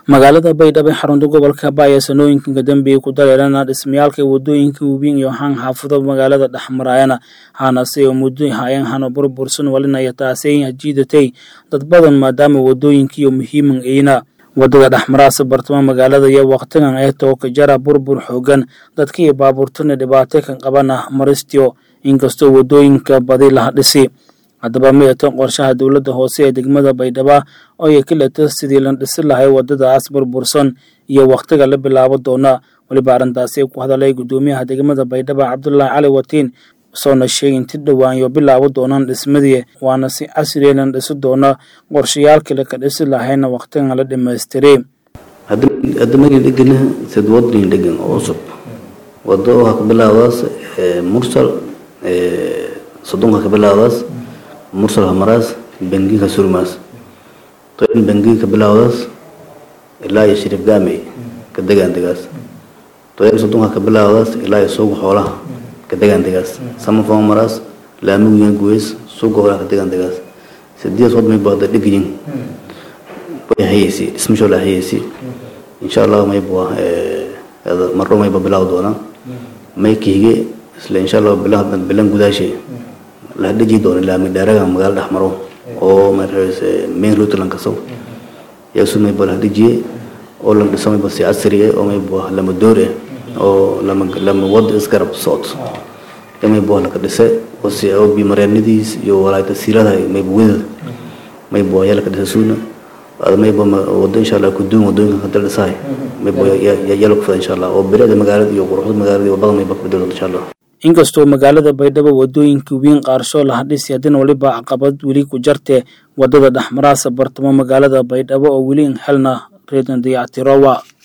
magaalada baydhabo ee xarunta gobolka baya sanooyinka dambe ku dareerana dhismayaalka wadooyinka webiin iyo haan xaafado magaalada dhexmarayana haanase oo muddo hayan hano burbursan walinaya taasay jiidatay dad badan maadaama wadooyinkiiyo muhiiman ayna wadada dhexmaraasa bartamo magaalada iyo waqtigan ee tooka jara burbur xoogan dadka iyo baabuurtana dhibaato ka qabana maristiyo inkastoo wadooyinka badi laha dhisi haddaba midato qorshaha dowladda hoose ee degmada baydhaba oo ay ka leeto sidii la dhisi lahay wadadaas burbursan iyo wakhtiga la bilaabo doona weliba arrintaasi ku hadalay guddoomiyaha degmada baydhaba cabdulaahi cali watiin soona sheegay inti dhowaanyo bilaabo doonaan dhismadii waana si casriya lan dhisi doona qorshayaalkale ka dhisi lahayna wakhtigan la dhammaystiray hadda markii dhegana sad wadnin dhegan oo cusub wado waxaa ka bilaabdaas mursal soddonka ka bilaabdaas mursal hamaraas bangiga surmaas toin bangiga ka bilaawdaas ilaa iyo shariif gaamey ka degaan degaas toin soddonka ka bilaawdaas ilaa iyo suuqa xoolaha ka degaan degaas samafon maraas laamigu guweys suuqa xoolaha ka degaan degaas sideed wad may baada dhigiyin way hayeysi dhismasho la hayeysi insha allah mayba marro mayba bilaaw doonaa may kiige isla insha allah bilan gudaashe la dhiji doono laami dheeraga magaalo dhex maro oo markaase main route lan kaso yaasu mayba la dhijiye oo lan dhiso mayba si casri ah oo mayba lama door ah oo lama lama wad isgarab socod ya mayba la ka dhise oo si oo bi mareenadiis iyo walaayta siirada mayba wada mayba yaa la ka dhise suuna ada mayba wado insha allah kuduun wadooyinka ka daldhisahay mayba yaa la kufada insha allah oo bilicda magaalada iyo quruxda magaalada iyo wadada mayba ka bedel doonta insha allah inkastoo magaalada baydhabo wadooyinka weyn qaarsho laha dhisi haddana weliba caqabad weli ku jarte wadada dhexmaraasa bartamo magaalada baydhabo oo weli in xelna reedan dayactirowa